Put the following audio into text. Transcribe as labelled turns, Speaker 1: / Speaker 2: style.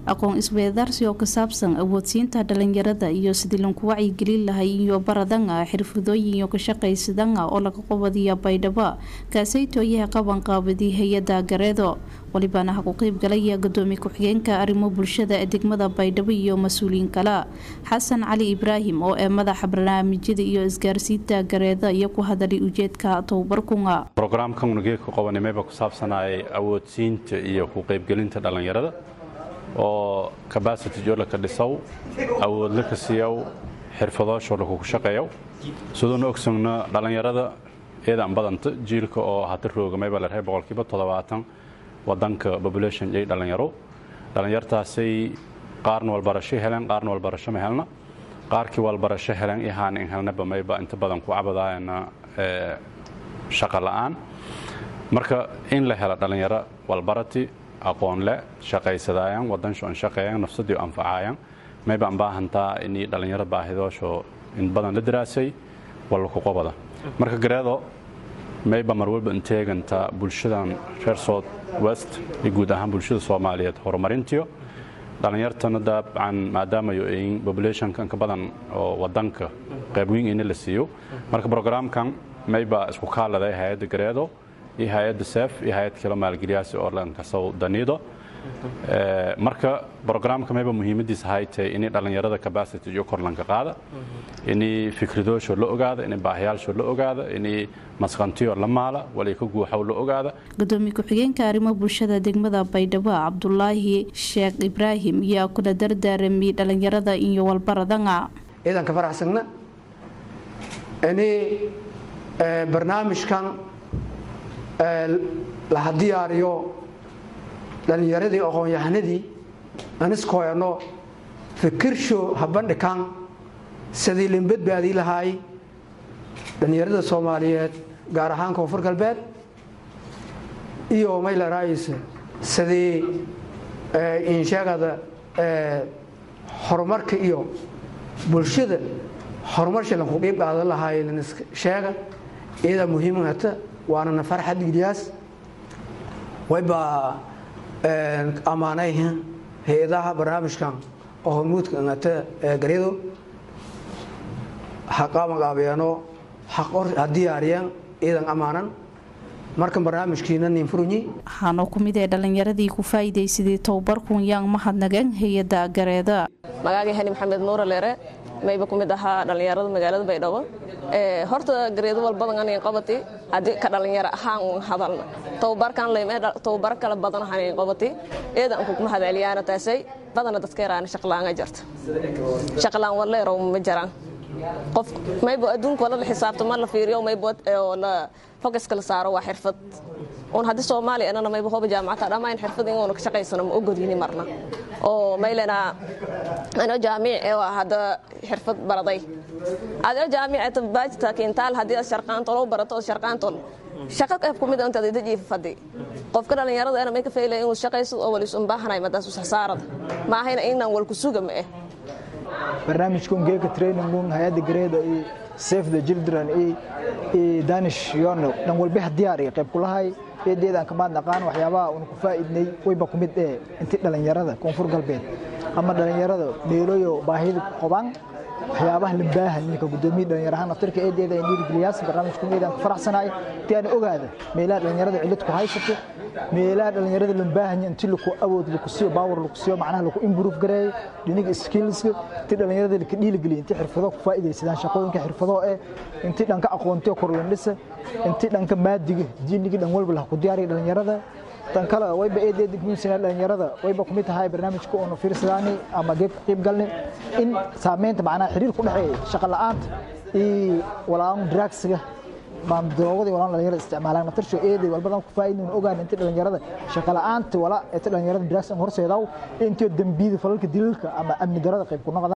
Speaker 1: aqoon isweedaarsi oo ka saabsan awoodsiinta dhalinyarada iyo sidii lanku wacyigelin lahay iyo baradanga xirfadooyin iyo ka shaqaysadanga oo laga qabadiya baydhabo kaasaytooyaha qabanqaabadi hay-ada gareedo walibaana ha ku qeyb galaya gudoomiye ku-xigeenka arrimo bulshada ee degmada baydhabo iyo mas-uuliyiin kale xasan cali ibraahim oo ee madaxa barnaamijyada iyo isgaarsiinta gareeda iyo ku hadalay ujeedka tababarkunga
Speaker 2: brograamkan unugeedka qabanimeba ku saabsanayay awoodsiinta iyo ku qeybgelinta dhallinyarada oo cabacity joolaka dhisow awoodla ka siiyow xirfadoosho lakugu shaqeeyow siduuna ogsogno dhallinyarada eedaan badanta jiilka oo hata roogamayba la rahay boqolkiiba toddobaatan wadanka population yay dhallinyaro dhallinyartaasay qaarna walbarasho heleen qaarna walbarasho ma helna qaarkii walbarasho heleen ihaan in helnaba mayba inta badan ku cabadaayana shaqa la'aan marka in la helo dhallinyaro walbarati aqoon leh shaqaysadaayaan wadansho an shaqeeyaan nafsadii anfacaayaan mayba an baahantaa inii dhallinyaro baahidoosho in badan la daraasay walku qobada marka gareedo mayba mar walba inteeganta bulshadan reer south west iyo guud ahaan bulshada soomaaliyeed horumarintiyo dhallinyartana dabcan maadaamayo ayin populationka inka badan oo wadanka qaybweyn ina la siiyo marka brograamkan mayba isku kaaladay hay-adda gareedo iyo hay-adda sef iyo hay-ad kalo maalgeliyaasi oo lankasow daniido marka brograamka mayba muhiimadiisa haytay inay dhallinyarada cabacity iyo korlanka qaada inay fikradoosho la ogaada inay baahiyaalsho la ogaada inay masqantiyo la maala walay ka guuxow la ogaada
Speaker 1: gudoomiye ku-xigeenka arrimo bulshada degmada baydhabo cabdulaahi sheekh ibraahim yaa kula dardaaramiyey dhallinyarada iyo walbaradanga
Speaker 3: ciidanka faraxsagna ini barnaamijkan laha diyaariyo dhallinyaradii aqoon-yahanadii aniskoyano fikirsho habandhikan sidii lin badbaadii lahaay dhallinyarada soomaaliyeed gaar ahaan koonfur galbeed iyo maylarayis sidii insheegada horumarka iyo bulshada horumarsha lanku qiib qaadan lahaay lansheega iyadaa muhiimata waanana farxad giliyaas wayba ammaanayhin hay-adaha barnaamijkan oo hormuudka ingata garyado ha qabanqaabeeno ha diyaariyeen iidan ammaanan markan barnaamijkiina ninfurunyi
Speaker 1: waxaana ku mid ee dhallinyaradii ku faa'iidaysadii tababarkun yaan mahadnageen hay-adda gareeda
Speaker 4: magacagii hani maxamed nuura leere mayba ku mid ahaa dhallinyarada magaalada baydhabo horta gareedo walbadan anayn qabati haddii ka dhallinyaro ahaan un hadalna tababarkan leymee tababar kala badan hanayn qabati eedan kugma hadaliyaana taasay badana dadka yaraana shaqlaanga jirta shaqlaan waleero ma jiraan qof mayba adduunka wala la xisaabto ma la fiiriyo mayba oo la focuska la saaro waa xirfad un haddii soomaaliya anana mayba hoba jaamacata dhammaan xirfad in uuna ka shaqaysano ma ogolyini marna oo maylena ano jaamic ee hadda xirfad baraday adoo jaamicata baajita kintaal haddii aad sharqaantol u barato oo sharqaantol shaqa qayb kumid intaad ida jiifa fadhi qofka dhallinyarada ana may ka faylaya inuu shaqayso oo walis un baahanay madaas usasaarada ma ahayna inaan walku suga ma eh
Speaker 5: barnaamijkun geeka trainingun hay-adda gareeda iyo safe the children iyo danish yono dhan walbaha diyaar iyo qayb kulahay eedeedaan kamaad naqaan waxyaabaha uuna ku faa'iidnay wayba ku mid ee intii dhallinyarada koonfur galbeed ama dhallinyarada meeloyo baahida qobaan waxyaabaha lambaahan ninka gudoomiye dhallinyarahaan naftirka eedeeda ay dhiirigeliyaas barnaamijku meedaan ku faraxsanaay intii aan ogaada meelaha dhallinyarada cilid ku haysato meelaha dhallinyarada lambaahan intii laku awood laku siiyo baawar laku siiyo macnaha laku improve gareeyo dhiniga skillska intii dhallinyarada laka dhiirigeliyo intii xirfado ku faa'iidaysadaan shaqooyinka xirfado ee intii dhanka aqoontiyo korlandhisa intii dhanka maadiga diinigii dhan walba laha ku diyaariya dhallinyarada tan kale wayba eedeeda guunsana dhallinyarada wayba ku mid tahay barnaamijka oonu fiirsadaani ama geeb ka qayb galnay in saameynta macnaha xiriir ku dhexeeya shaqa la'aanta iyo walaan dragsiga doogada walaan dhalinyarada isticmaalaan naftarsho eeday walbadan ku faa'iidin ogaan inta dhalinyarada shaqa la'aanta wala inta dhalinyarada dragsi horseedaw intii dambiyada falalka dilalka ama amni darada qayb ku noqda